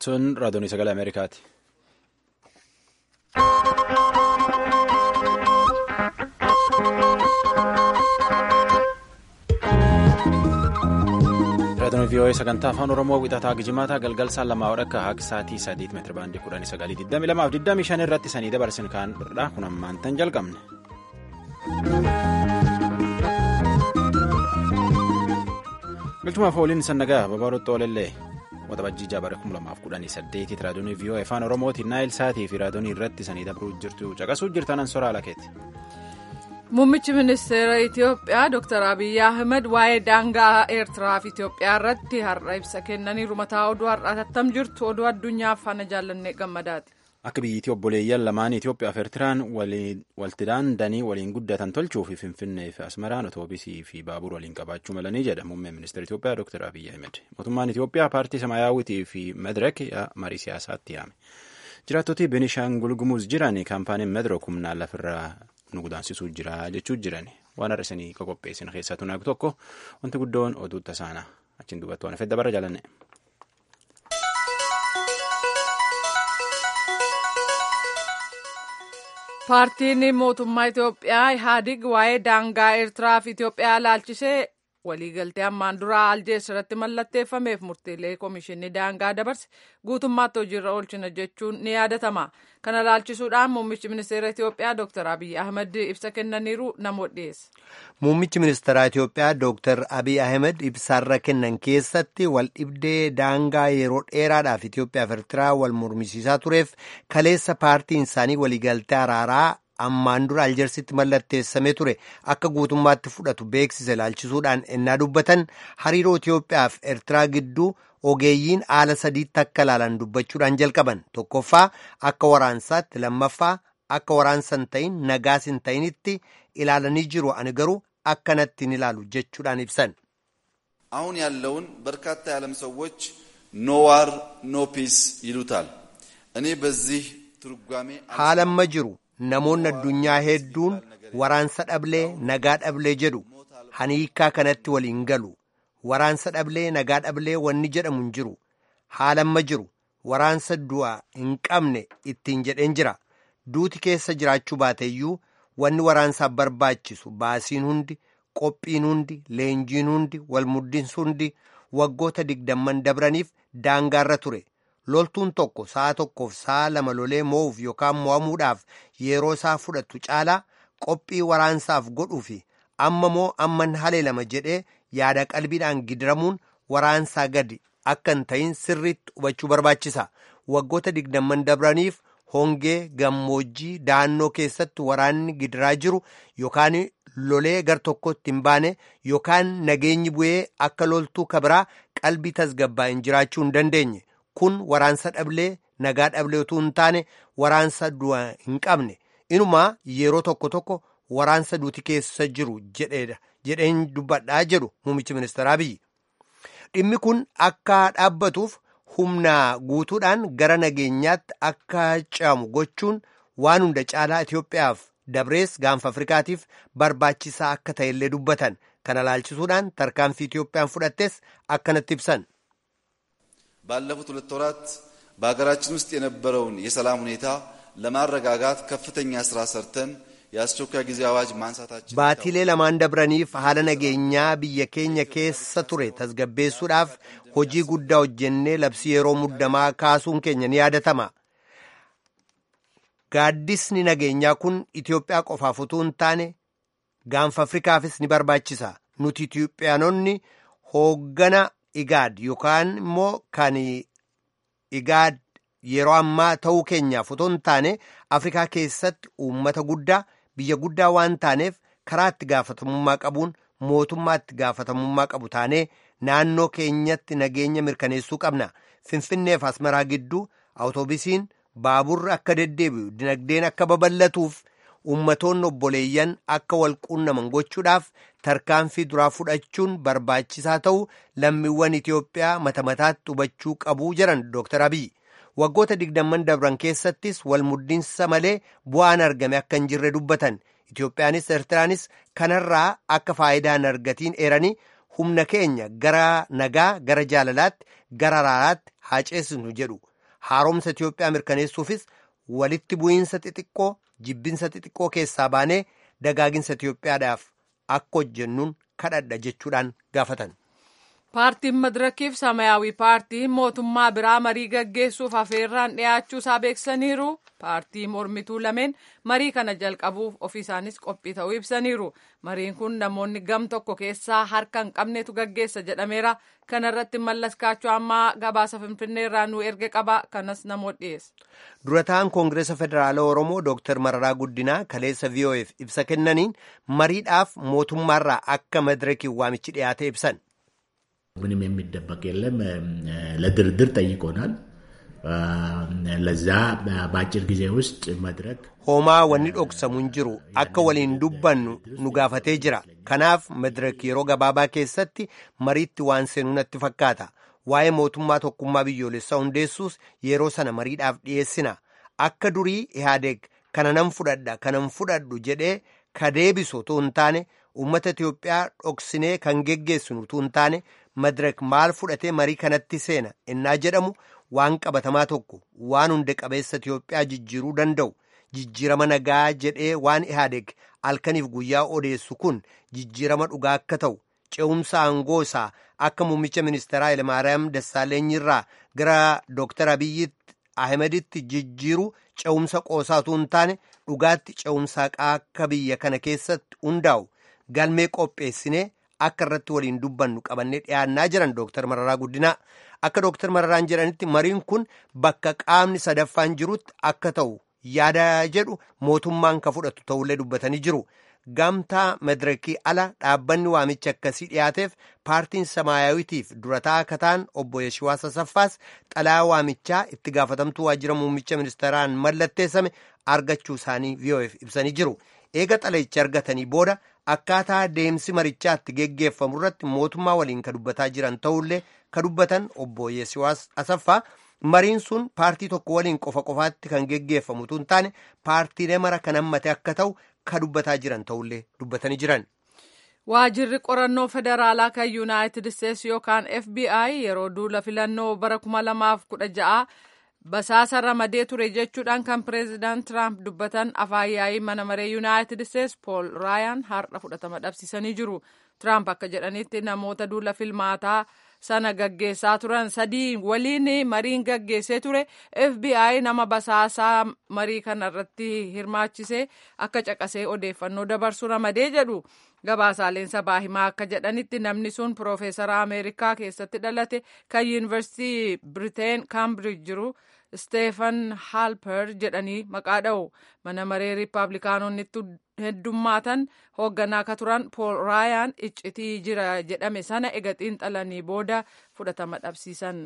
Sun raadiyoonii sagalee Ameerikaati. Raadiyoon VOA sagantaa afaan Oromoo wixataa Gijimaataa galgal saan lamaa wadhakka haqa sa'aatii sadiit meetira baandii kudhanii sagalii digdami lamaaf digdami shan irratti sanii dabarsin kaan birraa kun ammaan tan jalqabne. Galchumaaf ooliin sannagaa babaarotti oolellee waxabajjii jaabara kuma lamaaf kudhanii saddeetitti raadiyoon VOA afaan Oromootiin naayil sa'aatii fi raadiyoon irratti sanii dabruu jirtu caqasuu jirtan soraa lakeeti. Muummichi ministeera Itoophiyaa Dr. Abiyyi Ahmed waa'ee daangaa Eertiraa fi Itoophiyaa irratti har'a ibsa kennaniiru mataa oduu har'aa tattam jirtu oduu addunyaaf faana jaallannee gammadaati. Akka biyyiitti obboleeyyan lamaan Itoophiyaa fi Eertiraan waltidaan danii waliin guddatan tolchuu fi Finfinnee fi Asmaraan otoobisii fi baabura waliin qabaachuu malanii jedha muummeen ministeera Itoophiyaa Dr. Abiyyi Ahmed. Mootummaan Itoophiyaa paartii Samaayyaawwitii fi Medirek marii siyaasaatti yaame. Jiraattota Benishaangul Gumuz jiran kaampaaniin Medirok humnaan lafirraa nu gudaansisuu jira jechuu jiran waan har'isanii qopheessin keessaa tunaag tokko wanti guddoon oduu tasaana achiin duubatti waan fedda bara jaalanne. Paartiin mootummaa Itoophiyaa Ihaadig waa'ee daangaa Eertiraa fi Itoophiyaa ilaalchisee waliigaltee ammaan duraa aljees irratti mallatteeffameef murteelee komishinni daangaa dabarse guutummaatti hojiirra oolchina jechuun ni yaadatama. Kana ilaalchisuudhaan muummichi ministeera Itoophiyaa Dr. Abiyyi Ahmed ibsa kennaniiru namoota dhiyeessa. Muummichi ministeeraa Itoophiyaa Dr. Abiyyi Ahmed ibsaarra kennan keessatti wal dhibdee daangaa yeroo dheeraadhaaf Itoophiyaa fi Eertiraa wal mormisiisaa tureef kaleessa paartiin isaanii waliigaltee araaraa ammaan dura aljersitti mallatteessamee ture akka guutummaatti fudhatu beeksise ilaalchisuudhaan ennaa dubbatan hariiroo Itoophiyaa fi Eertiraa gidduu ogeeyyiin haala sadiitti akka ilaalan dubbachuudhaan jalqaban tokkoffaa akka waraansaatti lammaffaa akka waraansa hin ta'in nagaas hin ta'initti ilaalanii jiru ani garuu akkanatti hin ilaalu jechuudhaan ibsan. አሁን ያለውን በርካታ የዓለም ሰዎች ኖ ዋር ኖ ፒስ ይሉታል እኔ በዚህ ትርጓሜ haalamma jiru namoonni addunyaa hedduun waraansa dhablee nagaa dhablee jedhu hani hiikkaa kanatti waliin galu waraansa dhablee nagaa dhablee wanni jedhamu hin jiru haalamma jiru waraansa du'a hin qabne ittiin jedheen jira duuti keessa jiraachuu baateeyyuu wanni waraansaaf barbaachisu baasiin hundi qophiin hundi leenjiin hundi walmuddinsi hundi waggoota digdamman dabraniif daangaarra ture loltuun tokko sa'a tokkoof sa'a lama lolee moo'uuf yookaan mo'amuudhaaf yeroo isaa fudhatu caalaa qophii waraansaaf godhuu fi amma moo amman haleelama jedhee yaada qalbiidhaan gidiramuun waraansaa gadi akka hin ta'in sirriitti hubachuu barbaachisa waggoota digdamman dabraniif hongee gammoojjii da'annoo keessatti waraanni gidiraa jiru yookaan lolee gar tokkotti hin baane yookaan nageenyi bu'ee akka loltuu kabiraa qalbii tasgabbaa'in jiraachuu hin dandeenye. kun waraansa dhablee nagaa dhablee utuu hin taane waraansa du'a hin qabne inumaa yeroo tokko tokko waraansa duuti keessa jiru jedheen dubbadhaa jedhu muummichi ministeeraa biyyi dhimmi kun akka dhaabbatuuf humna guutuudhaan gara nageenyaatti akka ce'amu gochuun waan hunda caalaa Itoophiyaaf dabrees gaanfa Afrikaatiif barbaachisaa akka ta'ellee dubbatan kana ilaalchisuudhaan tarkaanfii Itoophiyaan fudhattes akkanatti ibsan. ባለፉት ሁለት ወራት በሀገራችን ውስጥ የነበረውን የሰላም ሁኔታ ለማረጋጋት ከፍተኛ ስራ ሰርተን የአስቸኳይ ጊዜ አዋጅ ማንሳታችን baatiilee lamaan dabraniif haala nageenyaa biyya keenya keessa ture tasgabbeessuudhaaf hojii guddaa hojjennee labsii yeroo muddamaa kaasuun keenya ni yaadatama. Gaaddisni nageenyaa kun Itoophiyaa qofaaf utuu hin taane gaanfa Afrikaafis ni barbaachisa. Nuti Itoophiyaanonni hooggana Igaad yookaan immoo kan Igaad yeroo ammaa ta'uu keenyaaf otoo hin taane Afrikaa keessatti uummata guddaa biyya guddaa waan taaneef karaa itti gaafatamummaa qabuun mootummaa itti gaafatamummaa qabu taanee naannoo keenyatti nageenya mirkaneessuu qabna. Finfinneef Asmaraa gidduu awutoobisiin baaburri akka deddeebi'u dinagdeen akka babal'atuuf ummatoonni obboleeyyan akka wal quunnaman gochuudhaaf tarkaanfii duraa fudhachuun barbaachisaa ta'u lammiiwwan Itoophiyaa mata mataatti hubachuu qabu jedhan Dr. Abiyyi. Waggoota digdamman dabran keessattis wal muddinsa malee bu'aan argame akka hin jirre dubbatan. Itoophiyaanis Eertiraanis kanarraa akka faayidaan argatiin eeranii humna keenya gara nagaa gara jaalalaatti gara araaraatti haa ceesisnu jedhu. haaromsa Itiyoophiyaa mirkaneessuufis walitti bu'iinsa xixiqqoo jibbinsa xixiqqoo keessaa baanee dagaaginsa Itiyoophiyaadhaaf akka hojjennuun kadhadha jechuudhaan gaafatan. Paartiin Madirakiif Samaayyaawii paartii mootummaa biraa marii gaggeessuuf afeerraan dhiyaachuu isaa beeksisaniiru. Paartii mormituu lameen marii kana jalqabuuf ofii isaanis qophii ta'uu ibsaniiru. Mariin kun namoonni gam tokko keessaa harka hin qabnetu gaggeessa jedhameera. Kana irratti mallas kaachoo ammaa gabaasa Finfinnee irraa nu erge qaba. Kanas namoota dhiyeessa. Durataan Koongireesa Federaala Oromoo Dooktar Mararaa Guddinaa kaleessa VOF ibsa kennaniin mariidhaaf mootummaarraa akka madirakiin waamichi dhiyaate ibsan. ምንም የሚደበቅ የለም። ለድርድር ጠይቆናል። ለዛ በአጭር ጊዜ ውስጥ መድረክ homaa wanni dhoksamu hin jiru akka waliin dubbannu nu gaafatee jira kanaaf madirak yeroo gabaabaa keessatti mariitti waan seenuu natti fakkaata waa'ee mootummaa tokkummaa biyyoolessaa hundeessuus yeroo sana mariidhaaf dhiyeessina akka durii ihaadeeg kana nan fudhadha kanan fudhadhu jedhee ka deebisu utuu hin taane uummata Itiyoophiyaa dhoksinee kan geggeessinu utuu hin taane madirak maal fudhatee marii kanatti seena innaa jedhamu waan qabatamaa tokko waan hunda qabeessa Itiyoophiyaa jijjiiruu danda'u jijjiirama nagaa jedhee waan ihaadeeg halkaniif guyyaa odeessu kun jijjiirama dhugaa akka ta'u ce'umsa aangoo isaa akka muummicha ministeeraa Hayilemaariyaam Dassaaleenyirraa gara Dooktar Abiyyi Ahmeditti jijjiiru ce'umsa qoosaa utuu hin taane dhugaatti ce'umsa akka biyya kana keessatti hundaa'u galmee qopheessinee akka irratti waliin dubbannu qabannee dhiyaannaa jiran Dooktar Mararaa Guddinaa akka Dooktar Mararaan jedhanitti mariin kun bakka qaamni sadaffaan jirutti akka ta'u yaada jedhu mootummaan ka fudhatu ta'ullee dubbatanii jiru. Gamtaa madirakii ala dhaabbanni waamicha akkasii dhiyaateef paartiin samaayawitiif durataa akka ta'an obbo Yeshiwaas Asaffaas xalaa waamichaa itti gaafatamtuu waajjira muummicha ministeeraan mallatteessame argachuu isaanii VOF ibsanii jiru. Eega xalayicha argatanii booda akkaataa deemsi marichaatti geggeeffamu irratti mootummaa waliin ka dubbataa jiran ta'ullee ka dubbatan obbo Yeshiwaas Asaffaa mariin sun paartii tokko waliin qofa qofaatti kan geggeeffamu utuu hin taane paartiilee mara kan hammate akka ta'u ka dubbataa jiran ta'ullee dubbatanii jiran. Waajirri qorannoo federaalaa kan Yuunaayitid Isteetsi yookaan FBI yeroo duula filannoo bara kuma lamaaf kudha ja'a basaasa ramadee ture jechuudhaan kan pireezidaant Tiraamp dubbatan afaan yaa'ii mana maree Yuunaayitid Isteetsi Pool Raayaan har'a fudhatama dhabsiisanii jiru. Tiraamp akka jedhanitti namoota duula filmaataa sana gaggeessaa turan sadii waliin mariin gaggeessee ture FBI nama basaasaa marii kana irratti hirmaachisee akka caqasee odeeffannoo dabarsu ramadee jedhu gabaasaaleen sabaa himaa akka jedhanitti namni sun piroofeesara Ameerikaa keessatti dhalate kan yuunivarsiitii Biriteen Kaambiriij jiru Steefan Halper jedhanii maqaa dha'u mana maree riippaabilikaanonni heddummaatan hoogganaa akka turan pool raayaan iccitii jira jedhame sana ega xiinxalanii booda fudhatama dhabsiisan.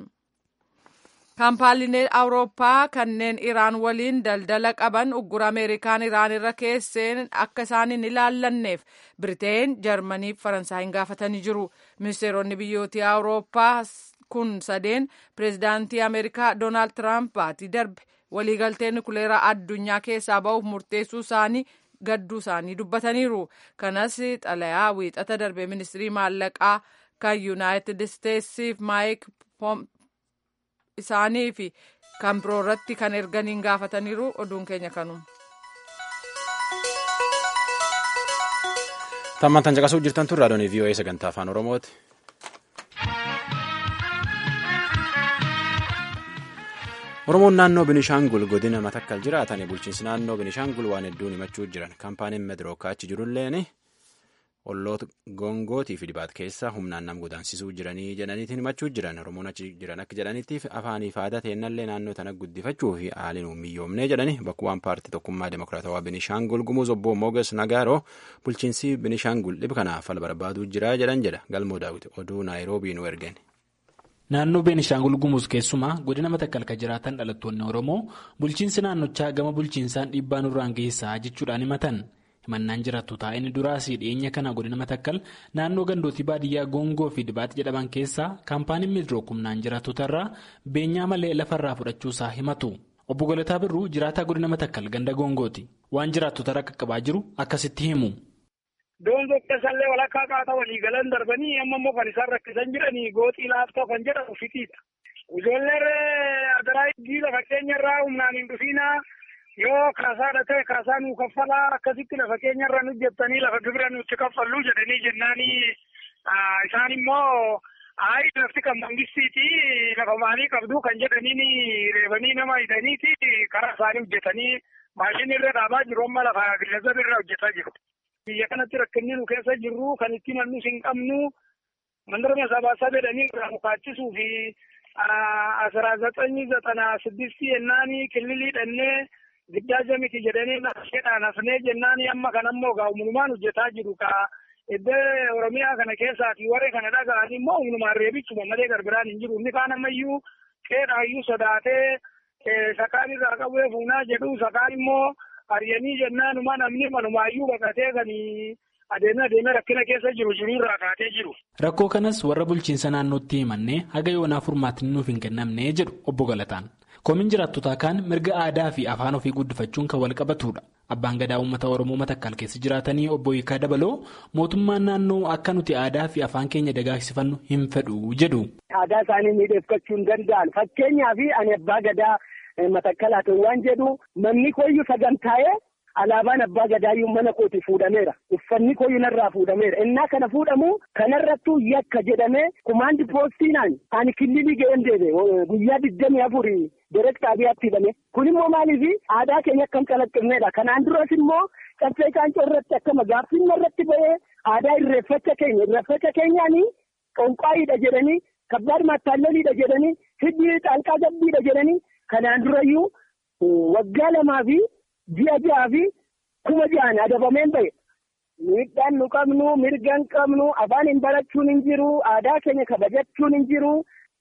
kaampaaniileen awurooppaa kanneen iraan waliin daldala qaban uggura ameerikaan iraan irra keesseen akka isaan hin ilaallanneef biriteen jarmanii fi faransaayii gaafatanii jiru ministeeronni biyyootii awurooppaa kun sadeen pireezidaantii ameerikaa doonaald tiraamp baatii darbe waliigaltee nukuleeraa addunyaa keessaa ba'uuf murteessuu isaanii gadduu isaanii dubbataniiru kanas xalayaa wiixata darbe ministirii maallaqaa kan yuunaayitid isteetsiif maayik isaanii fi kan biroo irratti kan erganiin gaafataniiru oduun keenya kanuma. Tammantan caqasuu jirtan tun raadiyoon VOA sagantaa afaan Oromooti. Oromoon naannoo Binishaangul godina matakkal jiraatan bulchiinsi naannoo Binishaangul waan hedduun himachuu jiran kaampaaniin Medirookaa achi jirulleen olloota gongootii fi dibaat keessa humnaan nam godaansisuu jiranii jedhaniitiin himachuu jiran Oromoon achi jiran akka jedhaniitiif afaanii fi aadaa teennallee naannoo tana guddifachuu fi haaliin uumiyyoomnee jedhani bakka waan paartii tokkummaa demokiraatawaa Binishaangul gumuuz obbo Mooges Nagaaroo bulchiinsi Binishaangul dhib kanaaf fala barbaaduu jira jedhan jedha galmoo daawwiti oduu naayiroobii nu ergani. Naannoo Beenishaangul Gumuuz keessumaa godina Matakkal kan jiraatan dhalattoonni Oromoo bulchiinsi naannochaa gama bulchiinsaan dhiibbaa nurraan geessaa jechuudhaan himatan. Himannaan jiraattu taa'een duraas dhiyeenya kana godina Matakkal naannoo gandootii baadiyyaa Goongoo fi Dibaati jedhaman keessaa kaampaaniin Meedirook humnaan jiraattotarraa beenyaa malee lafarraa fudhachuusaa himatu. Obbo Galataa Birruu jiraataa godina Matakkal ganda Goongooti. Waan jiraattotarra qaqqabaa jiru akkasitti himu. Doongoo keessallee walakkaa qaataa walii galan darbanii amma immoo kan isaan rakkisan jiranii gooxii laaftoo kan jedhamu fitiidha. Ijoollee adaraa iddii lafa keenyarraa humnaan hin dhufiinaa yoo kaasaadha ta'e kaasaa nuu kaffalaa akkasitti lafa keenyarra nu jettanii lafa gibira nutti kaffalluu jedhanii jennaanii isaan immoo Ayi lafti kan mangistiiti lafa maalii qabdu kan jedhaniin reebanii nama hidhaniiti karaa isaanii hojjetanii maashinii irra dhaabaa jiru amma lafa gillazab irra hojjetaa jiru. Biyya kanatti rakkinni nu keessa jirru kan itti mannus hin qabnu mandarma sabaasaa jedhanii irraa mukaachisuu fi asraa zaxanyi zaxanaa siddistii jennaanii killilii dhannee giddaaja miti jedhanii nasheedhaan hafnee jennaanii amma kan ammoo gaa'umumaan hojjetaa jiru kaa. Iddoo Oromiyaa kana keessaati warri kana dhaga'an immoo humnumaan reebichuma malee garbiraan hin jiru. Inni kaan ammayyuu qeedhaayyuu sodaatee sakaan irraa qabee fuunaa jedhu sakaan immoo ari'anii jennaanumaa namni manumaayyuu baqatee kan adeemee adeemee rakkina keessa jiru jiru irraa kaatee jiru. Rakkoo kanas warra bulchiinsa naannootti himannee haga yoonaa furmaatni nuuf hin kennamne jedhu obbo Galataan. Komiin jiraattotaa kaan mirga aadaa fi afaan ofii guddifachuun kan wal qabatudha. Abbaan gadaa uummata Oromoo matakkal keessa jiraatanii obbo Hiikaa Dabaloo mootummaan naannoo akka nuti aadaa fi afaan keenya dagaagsifannu hin fedhu jedhu. Aadaa isaanii miidhagfachuu hin danda'an. Fakkeenyaaf ani abbaa gadaa matakkalaatu waan jedhu manni koyyuu sagantaa'ee alaabaan abbaa gadaayyuu mana kooti fuudhameera. Uffanni koyyuu narraa fuudhameera. Innaa kana fuudhamu kanarrattuu yakka jedhamee kumaandi poostinaan ani killilii ga'een deebe guyyaa digdamii afurii. Direkt xaabiyaatti hidhame. Kun immoo maaliif aadaa keenya akkam calaqqifneedha. Kanaan duras immoo caffee caancoo irratti akkama gaaffiin irratti bahee aadaa irreeffacha keenya irreeffacha keenyaanii qonqaayiidha jedhanii kabbaad maattaalloliidha jedhanii hiddi xaalqaa gabbiidha jedhanii kanaan durayyuu waggaa lamaa fi ji'a ja'aa fi kuma ja'an adabameen bahe. Miidhaan nu qabnu mirga hin qabnu afaan hin barachuun hin jiru aadaa keenya kabajachuun hin jiru.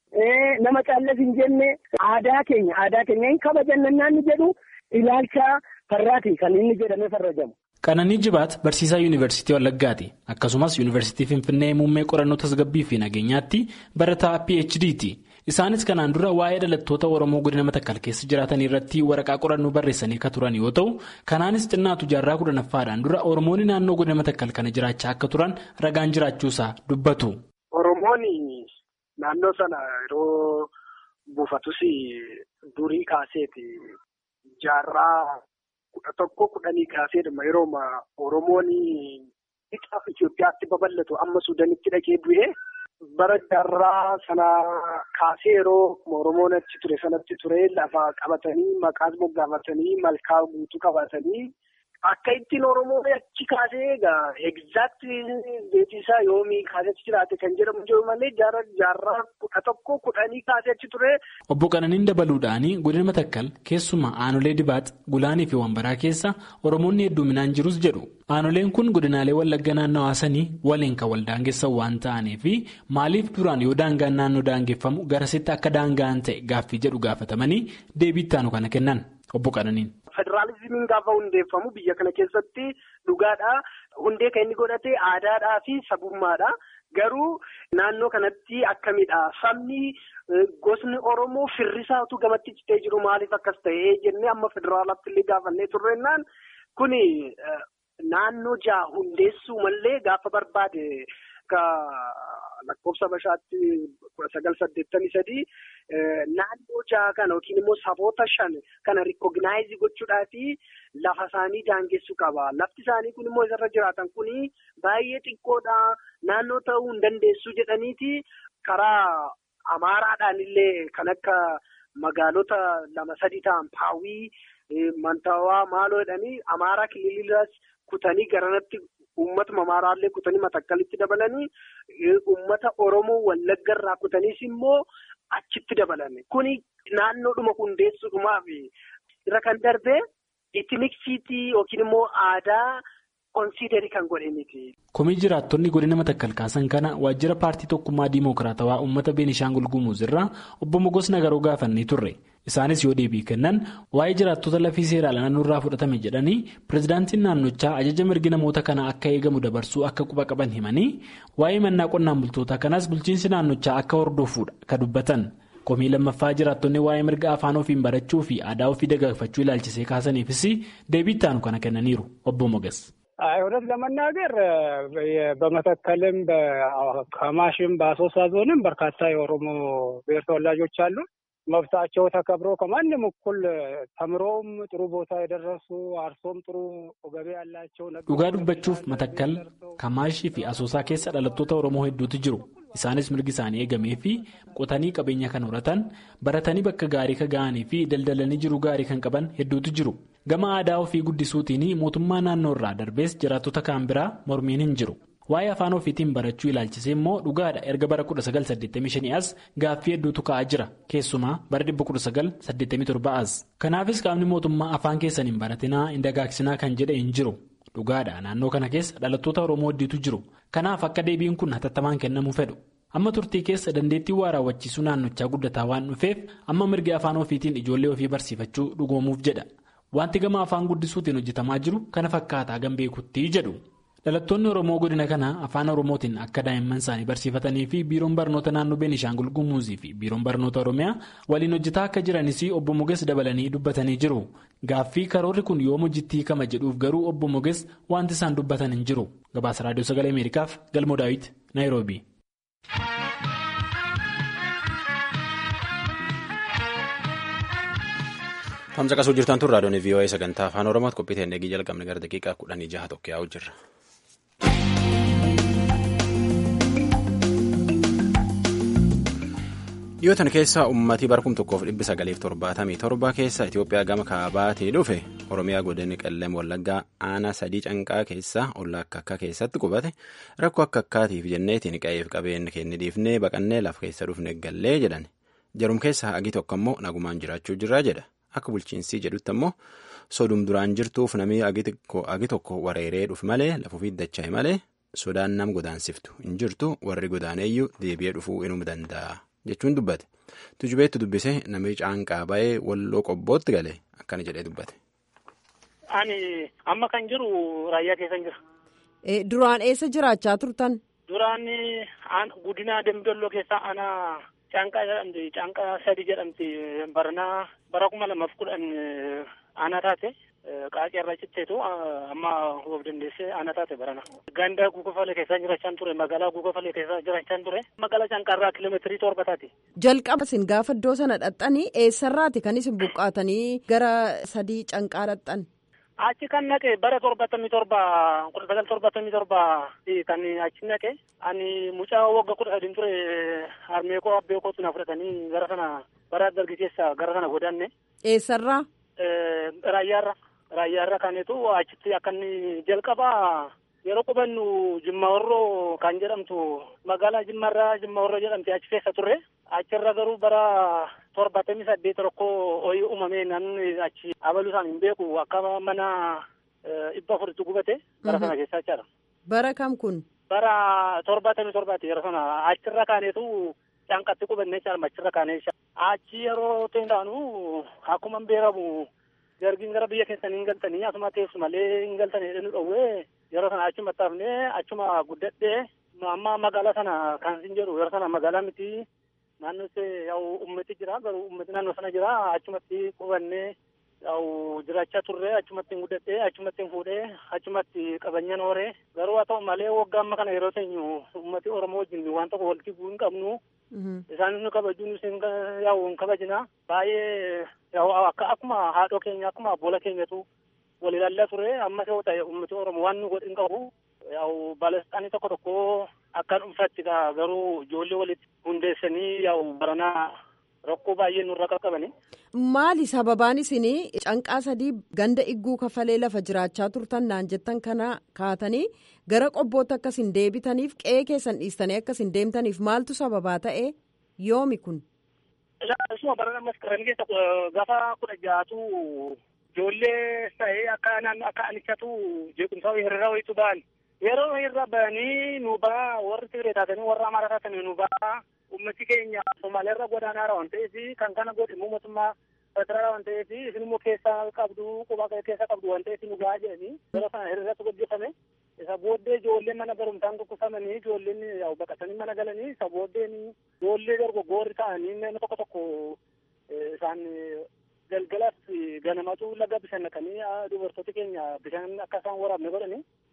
nama caallas hin jenne aadaa keenya aadaa keenya hin kabajannaan ni jedhu ilaalcha farraati kan inni jedhamee farrajamu. Qananii Jibaat barsiisaa Yuunivarsiitii Wallaggaati. Akkasumas Yuunivarsiitii Finfinnee muummee qorannoo tasgabbii fi nageenyaatti barataa PHD'ti. Isaanis kanaan dura waa'ee dhalattoota Oromoo godina Matakkal keessa jiraatan irratti waraqaa qorannoo barreessanii akka turan yoo ta'u, kanaanis xinnaatu jaarraa kudhanaffaadhaan dura Oromoonni naannoo godina Matakkal kana jiraachaa akka turan ragaan jiraachuusaa dubbatu. Oromoonni naannoo sana yeroo buufatus durii kaaseeti jaarraa kudha tokko kudhanii kaaseedhuma yeroo Oromoon lixaaf Itoophiyaatti babal'atu amma Suudaanitti dhaqee bu'ee bara jaarraa sana kaasee yeroo Oromoon achi ture sanatti ture lafa qabatanii maqaas moggaafatanii malkaa guutuu qabatanii akka ittiin Oromoon achi kaasee egaa egzaakti beeksisaa yoomii kaasee achi jiraate kan jedhamu jiru malee jaarraa kudha tokko kudhanii kaasee achi ture. Obbo Qananiin dabaluudhaan godina Matakkal keessumaa aanolee Dibaax Gulaanii fi Wambaraa keessa Oromoonni hedduminaan jirus jedhu. Aanoleen kun godinaalee Wallagga naannoo haasanii waliin kan wal daangessan waan ta'aniif maaliif duraan yoo daangaan naannoo daangeffamu garasitti akka daangaan ta'e gaaffii jedhu gaafatamanii deebii ittaanu kana kennan obbo Qananiin. Federaalizimiin gaafa hundeeffamu biyya kana keessatti dhugaadhaa hundee kan inni godhate aadaadhaa fi sabummaadha. Garuu naannoo kanatti akkamidha sabni gosni Oromoo firrisaatu gamatti citee jiru maaliif akkas ta'ee jennee amma federaalaatti illee gaafannee turreennaan kuni naannoo ja'a hundeessuu malee gaafa barbaade lakkoofsa bashaatti kudha sagal saddeettamii sadii naannoo ja'a kana yookiin immoo saboota shan kana rikkooginaayizii gochuudhaafi lafa isaanii daangessuu qaba. Lafti isaanii kun immoo isarra jiraatan kuni baay'ee xiqqoodha. Naannoo ta'uu hin dandeessu jedhaniiti karaa Amaaraadhaan illee kan akka magaalota lama sadii ta'an Paawii, Mantawaa maaloo jedhanii Amaaraa kililiiras kutanii garanatti uummatuma Amaaraallee kutanii matakkalitti dabalanii uummata Oromoo Wallaggarraa kutaniis immoo achitti dabalan. Kuni naannoodhuma hundeessuudhumaaf irra kan darbee itiniksiitii yookiin immoo aadaa. Konsiidarii kan godhe miti. Komii jiraattonni godina matakkal kaasan kana waajjira paartii tokkummaa diimokiraatawaa uummata Beenishaangul Gumuz irraa obbo Mogos Nagaroo gaafannee turre. Isaanis yoo deebii kennan waa'ee jiraattota lafii seeraan naannoorraa fudhatame jedhanii pirezidaantiin naannochaa ajaja mirgi namoota kana akka eegamu dabarsuu akka quba qaban himanii waa'ee mannaa qonnaan bultoota kanaas bulchiinsi naannochaa akka hordofuudha kan dubbatan. Komii lammaffaa jiraattonni waa'ee mirga afaan ofiin barachuu fi aadaa ofii dagaagfachuu ilaalchisee kaasaniifis deebii ittaanu kana kennaniiru obbo Moges. እውነት ለመናገር በመተከልም ከማሽም በአሶሳ ዞንም በርካታ የኦሮሞ ብሔር ተወላጆች አሉ። መብታቸው ተከብሮ ከማንም እኩል ተምሮም ጥሩ ቦታ የደረሱ አርሶም ጥሩ ገቢ ያላቸው dhugaa dubbachuuf matakkal kamaashii fi asoosaa keessa dhalattoota oromoo hedduutu jiru isaanis mirgi isaanii eegamee fi qotanii qabeenya kan horatan baratanii bakka gaarii kan ga'anii fi daldalanii jiru gaarii kan qaban hedduutu jiru gama aadaa ofii guddisuutiin mootummaa naannoo irraa darbees jiraattota kaan biraa mormiin hin jiru. waa'ee afaan ofiitiin barachuu ilaalchisee immoo dhugaadha erga bara 1985 as gaaffii hedduutu ka'aa jira keessumaa bara 1987 as kanaafis qaamni mootummaa afaan keessan hin baratinaa hin dagaagsinaa kan jedhe hin jiru dhugaadha naannoo kana keessa dhalattoota oromoo hedduutu jiru kanaaf akka deebiin kun hatattamaan kennamuu fedhu amma turtii keessa dandeettii waa raawwachiisuu naannochaa guddataa waan dhufeef amma mirgi afaan ofiitiin ijoollee ofii barsiifachuu dhugoomuuf jedha wanti gama afaan guddisuutiin hojjetamaa jiru kana fakkaataa gan beekutti jedhu. dhalattoonni oromoo godina kana afaan oromootiin akka daa'imman isaanii barsiifatanii fi biiroon barnoota naannoo beenishaangul gumuuzii fi biiroon barnoota oromiyaa waliin hojjetaa akka jiranis obbo moges dabalanii dubbatanii jiru gaaffii karoorri kun yoom hojjettii kama jedhuuf garuu obbo moges wanti isaan dubbatan hin jiru gabaasa raadiyoo sagalee ameerikaaf galmoo daawit naayiroobi. Tamsa qasuu jirtan tun raadiyoon VOA sagantaa afaan Oromooti qophii ta'e eegii jalqabne gara daqiiqaa kudhanii jaha tokko yaa'u jirra. dhiyootan keessa uummatii bara kum tokkoof dhibbi sagaliif torbaatamii torba keessa Itoophiyaa gama kaabaatii dhufe Oromiyaa godinni qellem wallaggaa aanaa sadii canqaa keessa ollaa akka akka keessatti qubate rakkoo akka akkaatiif jenneetiin qa'eef qabeenya keenya dhiifnee baqannee lafa keessa dhufne gallee jedhan jarum keessa hagi tokko immoo nagumaan jiraachuu jirraa jedha akka bulchiinsii jedhutti ammoo sodum duraan jirtuuf namni agi tokko wareeree dhufu malee lafuufi dacha'e malee sodaan nam godaansiftu hin jirtu warri godaaneeyyuu deebi'ee dhufuu inuu danda'a. jechuun dubbate tujubeetti dubbise namni caanqaa ba'ee walloo qobbootti gale akkana jedhee dubbate. Ani amma kan jiru raayyaa keessan jira. Duraan eessa jiraachaa turtan? Duraan guddina Dambidolloo keessaa ana caanqaa jedhamti caanqaa sadi jedhamti baranaa bara kuma lamaaf kudhan ana taate qaaqee irraa citteetu amma of dandeessee ana taate barana. Ganda guugafalee keessa jiraachaan ture magaalaa guugafalee keessa jiraachaan ture magaalaa caanqaarraa kiiloomeetirii torba taate. Jalqaba isin gaafa iddoo sana dhaxxanii eessarraati kan isin buqqaatanii gara sadii canqaa dhaxxan? Achi kan naqe bara torbatamii torba kudha sagal torbatamii torba kan achi naqe ani mucaa wagga kudha sadii ture harmee koo abbee kootu na fudhatanii gara sana bara dargi keessa gara sana godaanne. Eessarraa? Raayyaarra. Raayyaarra kaneetu achitti akka inni jalqaba yeroo qubannu Jimma Horroo kan jedhamtu magaalaa Jimmarraa Jimma Horroo jedhamti achi keessa turre achirra garuu bara torbatamii saddeet rakkoo ho'i uumamee namni achi abaluu isaan hin beeku akka mana dhibba afuritti gubate bara sana keessa jechaadha. Bara kam kun? Bara torbatamii torbaati yeroo sana achirra kaaneetu caanqatti qubanne jechaadha achirra kaanee achi yeroo ta'indaanu akkuma beekamu. Dargiin gara biyya keessanii hin galtanii asuma teessu malee hin galtanii jedhanii dhowwee yeroo sana achuma taafnee achuma guddadhee amma magaalaa sana kan isin jedhu yeroo sana magaalaa miti naannoo yaa'u ummati jira garuu ummati naannoo sana jira achumatti qubannee yaa'u jiraachaa turre achumatti hin guddadhee achumatti hin fuudhee achumatti qabanyaan horee garuu haa ta'u malee waggaa amma kana yeroo teenyu ummati oromoo wajjin waan tokko walitti bu'uu hin qabnu. Isaanis nu kabajuun isin yaa'u hin kabajina baay'ee yaa'u akka akkuma haadhoo keenya akkuma abbola keenyatu wal ilaalaa ture ammas yoo ta'e uummati oromoo waan nu godhin qabu yaa'u baalestaanii tokko tokko akka dhuunfaatti garuu ijoollee walitti hundeessanii yaa'u baranaa rakkoo baay'ee nurra qaqqabani. Maali sababaan isinii canqaa sadii ganda igguu kafalee lafa jiraachaa turtan naan jettan kana kaatanii gara qobbootti akkas hin deebitaniif qe'ee keessan dhiistanii akkas hin deemtaniif maaltu sababaa ta'e yoomi kun. Isuma bara ammas qaran keessa gaafa kudha ja'atu ijoollee ta'ee akka naannoo akka anichatu jeequmsaa hiriira wayitu ba'an. Yeroo hiriira ba'anii nu ba'a warri Tigree taatanii warra Amaaraa taatanii nu ba'a. ummati keenya somaaleerra godaanaara waan ta'eef kan kana godhe immoo mootummaa federaalaa waan ta'eef isin immoo keessa qabdu quba keessa qabdu waan ta'eef nu gahaa jedhanii yeroo sana hiriiratu gaggeeffame isa booddee ijoolleen mana barumsaan tokkosamanii ijoolleen baqatanii mana galanii isa booddeen ijoollee dargaggoorri ta'anii nama tokko tokko isaan galgalas ganamatu laga bishaan naqanii dubartooti keenya bishaan akka isaan waraabne godhanii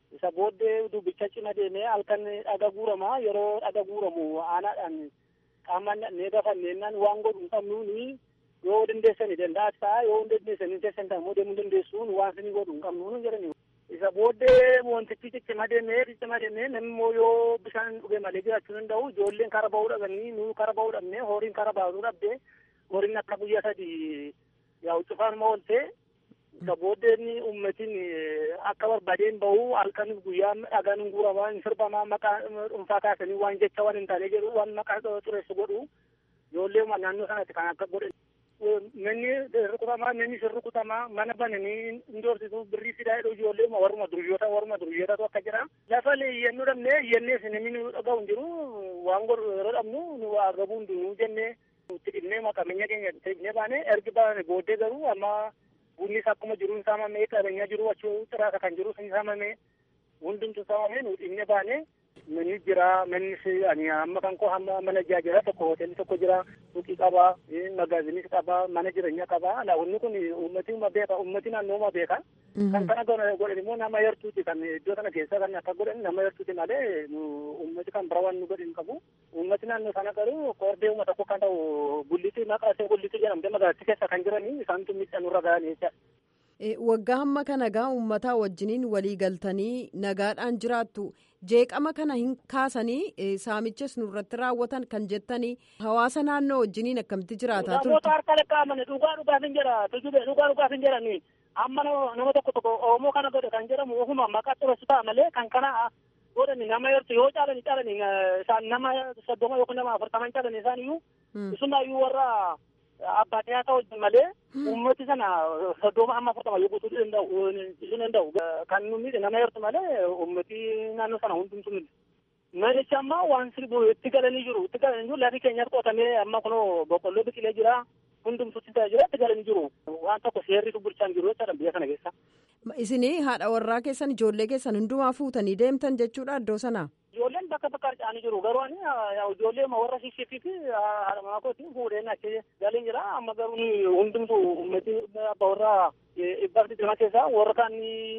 isa booddee dubbicha cima deemee halkan dhaga guuramaa yeroo dhaga guuramu aanaadhaan qaamaan dhannee gafanneennan waan godhu hin qabnuuni yoo dandeessani danda'as ta'a yoo dandeessani teessan ta'ammoo deemuu dandeessuun waan isin godhu hin qabnuun jedhani. Isa booddee wantichi ciccima deemee ciccima deemee namni immoo yoo bishaan dhugee malee jiraachuu danda'u ijoolleen kara bahuu dhabanii nuu kara bahuu dhabnee horiin kara baasuu dhabdee horiin akka guyyaa sadii yaa'u cufaan ooltee isa booddeen uummatiin akka barbaadeen bahu halkan guyyaa dhagaan hin guuramaa hin sirbamaa maqaa dhuunfaa kaasanii waan jecha waan hin taane jedhu waan maqaa xureessu godhu ijoollee naannoo sanatti kan akka godhan. Manni rukutamaa manni sin rukutamaa mana bananii hin doorsisu birrii fidaa jedhu ijoollee warruma duryoota warruma duryootatu akka jira. Lafa iyyannuu dhabnee iyyannee sin namni nu dhaga'u hin jiru waan godhu yeroo dhabnu nu agabuu hundinuu jennee itti dhibnee maqameenya keenya itti dhibnee baane ergi baane booddee garuu amma bunnis akkuma jiru hin saamamee qabeenya jiru achii xiraasa kan jiru hin saamamee hundumtu saamamee nu dhibnee baane manni jira mannis ani amma kan koo hamma mana jira tokko hoteelli tokko jira suuqii qaba magaazinis qaba mana jireenya qaba laawwanni kun ummati beeka ummati naannoo beeka kan kana godhan immoo nama yartuuti kan iddoo kana keessa kan akka godhan nama yartuuti malee ummati kan bira waan nu godhin qabu ummati naannoo sana garuu koordee uummata tokko kan ta'u gulliti maqaa ishee gulliti jedhamte magaalattii keessa kan jiranii isaantu miidhanurra ga'anii jecha. Waggaa hamma kana gaa uummataa wajjiniin walii galtanii nagaadhaan jiraattu jeeqama kana hin kaasanii saamichas nurratti raawwatan kan jettanii hawaasa naannoo wajjiniin akkamitti jiraataa turte. Namoota harka lakkaa'aman dhugaa dhugaaf hin jira tujube dhugaa dhugaaf hin jedhani amma nama tokko tokko Oromoo kana godhe kan jedhamu ofuma maqaa xureessu ta'a malee kan kana godhani nama yertu yoo caalani caalani isaan nama soddoma yookiin nama afurtaman caalani isaan iyyuu isumaayyuu warra abbaa dhiyaataa wajjin malee uummati sana soddoma amma afurtama yoo guutuu danda'u isin danda'u kan nu miidhe nama yertu malee uummati naannoo sana hundumtu miidhe. Manichi amma waan sirbu itti galanii jiru itti galanii jiru lafi keenyatti qotamee amma kunoo boqqolloo biqilee jira hundumtutti ta'ee jira itti galanii jiru waan tokko seerritu bulchaan jiru jechaadha biyya kana keessa. Isinii haadha warraa keessan ijoollee keessan hundumaa fuutanii deemtan jechuudha iddoo sanaa. Ijoolleen bakka bakka harca'anii jiru garuu ani ijoollee warra shishifii fi haadha manaa kootiin fuudheen achi galeen jira amma garuu hundumtu ummati abbaa warraa dhibbaaf digdama keessaa warra kan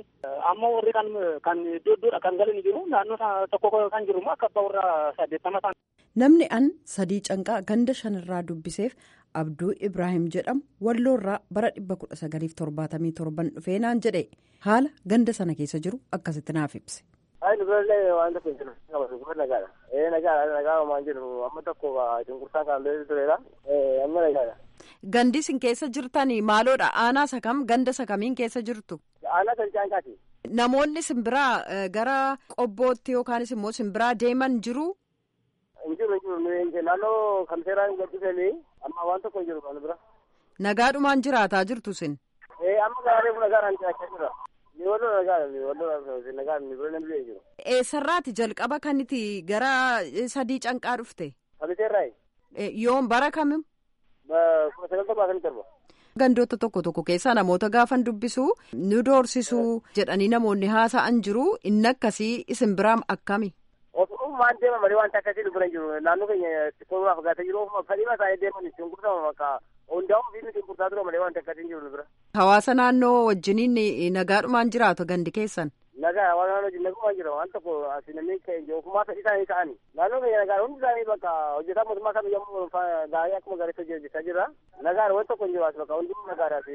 amma warri kan kan iddoo iddoodha kan galanii jiru naannoo tokko kan jiru immoo akka abbaa warraa saddeettama ta'an. Namni an sadii canqaa ganda shanirraa dubbiseef Abduu Ibrahim jedhamu walloorraa bara dhibba kudha sagaliif torbaatamii torban dhufee naan jedhe haala ganda sana keessa jiru akkasitti naaf ibse. Ayi dubarallee waan tokko hin jiru. Dubar nagaadha. Ee nagaadha nagaa waan jiru amma tokko cunqursaa kan beeku tureera. Ee amma nagaadha. Gandi isin keessa jirtanii maaloodha? Aanaa isa kam ganda isa kamiin keessa jirtu? Aanaa kan caanqaati. Namoonni simbiraa gara qobbootti yookaanis immoo simbiraa deeman jiru? Hin jiru hin jiru naannoo kan seeraan gaddisanii amma waan tokko hin jiru kan bira. Nagaadhumaan jiraataa jirtu sin? Ee amma gaarii kun nagaadhaan jiraachaa jira. Niwalloo nagaadha niwalloo nagaadha niwalloo namni biyya jiru. Eessarraati jalqaba kan itti gara sadii canqaa dhufte? Kabiteerraayi. Yoom bara kamim? Kuma sagalta baasanii torba. Gandoota tokko tokko keessaa namoota gaafan dubbisu nu doorsisuu jedhanii namoonni haasa'an jiru inni akkasii isin biraam akkami? Ofumaan deema malee wanta akkasii nu bira hin jiru naannoo keenya xiqqoo fagaatee jiru ofuma fadhiima isaanii deeman ittiin gurgurama maqaa hundaa'uu fi nuti gurguraa ture malee wanta akkasii hin jiru nu bira. Hawaasa naannoo wajjiniin nagaadhumaan jiraatu gandi keessan. Nagaa hawaasa naannoo wajjin nagumaan jira waan tokko asi namni keenya ofumaa fedhii isaanii ta'ani. Naannoo keenya nagaa hundi isaanii bakka hojjetaa mootummaa kam yommuu gaarii akkuma gaariitti hojjechaa jira. Nagaan waan tokko hin jiru as bakka hundumtuu nagaadhaaf.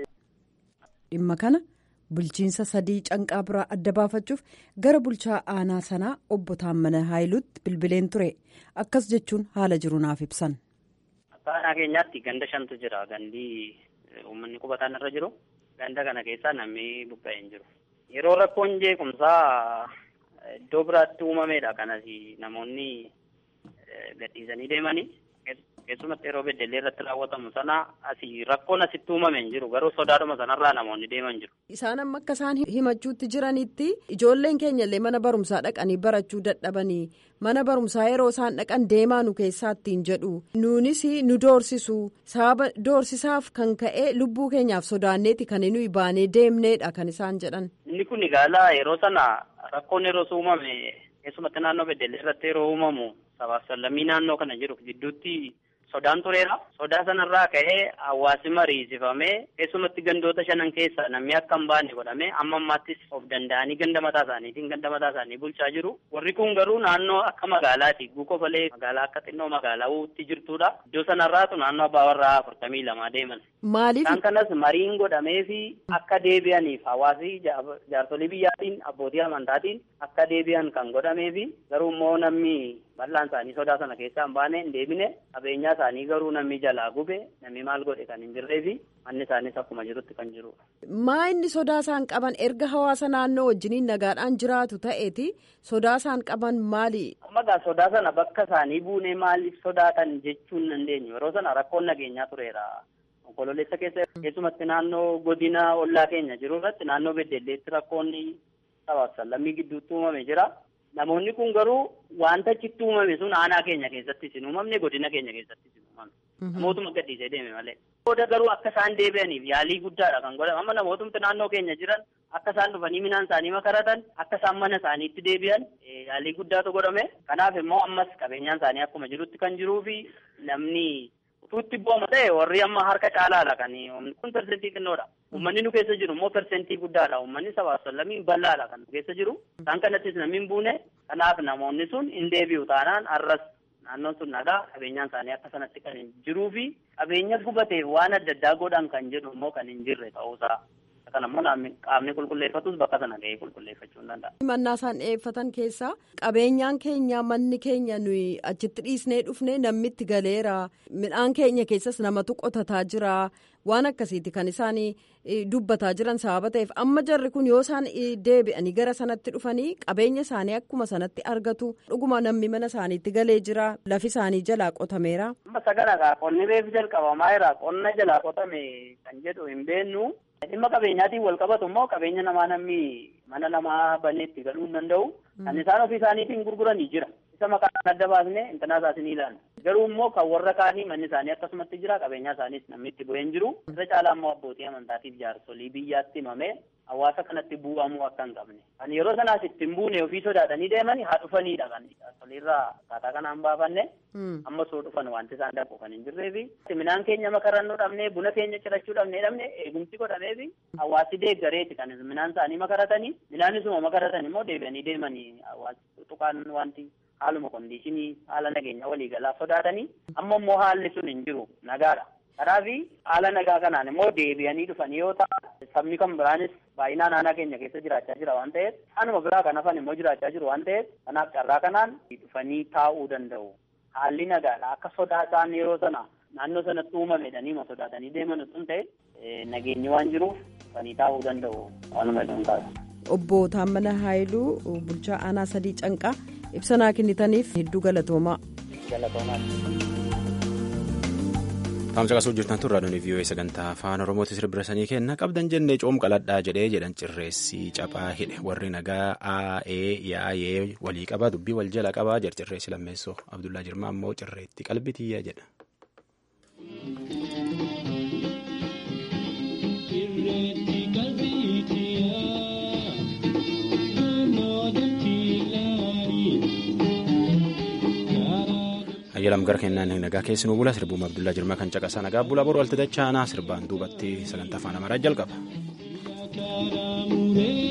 Dhimma kana bulchiinsa sadii canqaa biraa adda baafachuuf gara bulchaa aanaa sanaa obbo Taammana Haayiluutti bilbileen ture akkas jechuun haala jiru naaf ibsan. Aanaa keenyaatti ganda shantu jira gandi uummanni qubataan irra jiru ganda kana keessaa namni buqqa'ee hin jiru. Yeroo rakkoon jeequmsaa iddoo biraatti uumamedha kanas namoonni gadhiisanii deemanii keessumatti yeroo beddellee irratti raawwatamu sana asii rakkoon asitti uumame hin jiru garuu sodaadhuma sanarraa namoonni deeman jiru. Isaan amma akka isaan himachuutti jiranitti ijoolleen keenya illee mana barumsaa dhaqanii barachuu dadhabanii mana barumsaa yeroo isaan dhaqan deemaa nu keessaa ittiin jedhu nuunis nu doorsisu sababa doorsisaaf kan ka'e lubbuu keenyaaf sodaanneeti kan nuyi baanee deemneedha kan isaan jedhan. Inni kun egaa yeroo sana rakkoon yeroo uumame keessumatti naannoo beddellee irratti yeroo uumamu sabaaf sallammii naannoo kana jiru gidduutti sodaan tureera. Sodaa sanarraa ka'ee hawaasi mariisifamee keessumatti gandoota shanan keessa namni akka hin baane godhamee amma ammaattis of danda'anii ganda mataa isaaniitiin ganda mataa isaanii bulchaa jiru. Warri kun garuu naannoo akka magaalaati. Guukofalee magaalaa akka xinnoo magaalaa uutti jirtudha. Iddoo sanarraatu naannoo abbaa warraa afurtamii lama deeman. Maaliif? Isaan kanas mariin godhamee fi akka deebi'aniif hawaasi jaarsolii biyyaatiin abbootii amantaatiin akka deebi'an kan godhamee fi garuu immoo namni bal'aan isaanii sodaa sana keessaa hin baane hin deebine qabeenyaa isaanii garuu namni jalaa gube namni maal godhe kan hin jirree fi manni isaaniis akkuma jirutti kan jirudha. Maa inni sodaa isaan qaban erga hawaasa naannoo wajjiniin nagaadhaan jiraatu ta'eeti sodaa isaan qaban maali? Ammagaa sodaa sana bakka isaanii buunee maaliif sodaatan jechuun hin dandeenyu yeroo sana rakkoon nageenyaa tureera. Onkololeessa keessa keessumatti naannoo godina ollaa keenya jiru irratti naannoo beddelleetti rakkoonni sabaaf sallammii gidduutti uumame jira. Namoonni kun garuu wanta achitti uumame sun aanaa keenya keessattis hin uumamne godina keenya keessattis hin uumamne. Namootuma gadhiisee deeme malee. Booda garuu akka isaan deebi'aniif yaalii guddaadha kan godhame. Amma namootumti naannoo keenya jiran akka isaan dhufanii midhaan isaanii makaratan akka isaan mana isaaniitti deebi'an yaalii guddaatu godhame. Kanaaf immoo ammas qabeenyaan isaanii akkuma jirutti kan jiruu fi namni utuutti booma ta'e warri amma harka caalaadha kan kun persentii xinnoodha. Uummanni nu keessa jiru immoo persentii guddaadha. Uummanni sabaaf sallamii bal'aadha kan nu keessa jiru. Isaan kanattis namni hin buune. Kanaaf namoonni sun hin deebi'u taanaan arras naannoon sun nagaa qabeenyaan isaanii akka sanatti kan hin jiruu fi qabeenya gubateef waan adda addaa godhan kan jedhu immoo kan hin jirre ta'uusaa. Kan ammoo qaamni qulqulleeffatus bakka sana ga'ee qulqulleeffachuu hin danda'a. Mannaa isaan dhiyeeffatan keessaa qabeenyaan keenya manni keenya nuyi achitti dhiisnee dhufne namni itti galeera midhaan keenya keessas namatu qotataa jira waan akkasiiti kan isaan dubbataa jiran sababa ta'eef amma jarri kun yoo isaan deebi'anii gara sanatti dhufanii qabeenya isaanii akkuma sanatti argatu dhuguma namni mana isaaniitti galee jira lafi isaanii jalaa qotameera. Amma sagana qonni reefu jalqabamaa jira qonna jalaa qotame kan jedhu hin beennu. Dhimma qabeenyaatiin wal qabatu immoo qabeenya namaa namni mana namaa banee itti galuu hin danda'u. Kan isaan ofii isaaniitiin gurguranii jira. Isa maqaan adda baasnee intanaa isaas ni ilaalla. Garuu immoo kan warra kaanii manni isaanii akkasumatti jira qabeenyaa isaaniis namni itti bu'ee hin jiru. Irra caalaa immoo abbootii amantaatiif jaarsolii biyyaatti himamee hawaasa kanatti bu'amuu akka hin qabne. Kan yeroo sanaas itti hin buune ofii sodaatanii deemanii haa dhufanidha kan jaarsoliirraa akkaataa kanaan baafanne. Amma soo dhufan wanti isaan dhaqu kan hin jirreefi. Midhaan keenya makarannuu dhabnee buna keenya cirachuu dhabnee dhabne eegumsi godhameefi hawaasi deeggareeti kan midhaan isaanii makaratanii midhaan isuma makaratan immoo deebi'anii deemanii hawaasi tuqaan wanti haaluma kondiishinii haala nageenya waliigalaa sodaatanii amma immoo haalli sun hin jiru nagaadha. Kanaaf haala nagaa kanaan immoo deebi'anii dhufanii yoo ta'an sabni kan biraanis baay'inaan aanaa keenya keessa jiraachaa jira waan ta'eef anuma biraa kan hafan immoo jiraachaa jiru waan ta'eef kanaaf carraa kanaan dhufanii taa'uu danda'u. Haalli nagaadha akka sodaa isaan yeroo sana naannoo sanatti uumamedhanii ma sodaatanii deeman sun ta'e nageenyi waan jiruuf dhufanii taa'uu danda'u waanuma jedhamu taasisu. Obbo Taammana Haayiluu bulchaa aanaa sadii canqaa ibsa naa kennitaniif hedduu galatoomaa. Taamsa qasuu jirtan turraa doonii vii'oo sagantaa afaan Oromootti sirbirasanii kenna qabdan jennee coom qaladhaa jedhee jedhan cirreessi caphaa hidhe warri nagaa aa'ee yaa'ee walii qabaa dubbii wal jala qabaa jedha cirreessi lammeessoo Abdullaa Jirmaa immoo cirreetti qalbitiyyaa jedha. ayyalam gara kennaan nagaa keessi nu bula sirbuuma abdullaa jirmaa kan caqasaa nagaa bulaa boru waltajjii aanaa sirbaan duubatti sagantaa afaan amaaraa jalqaba.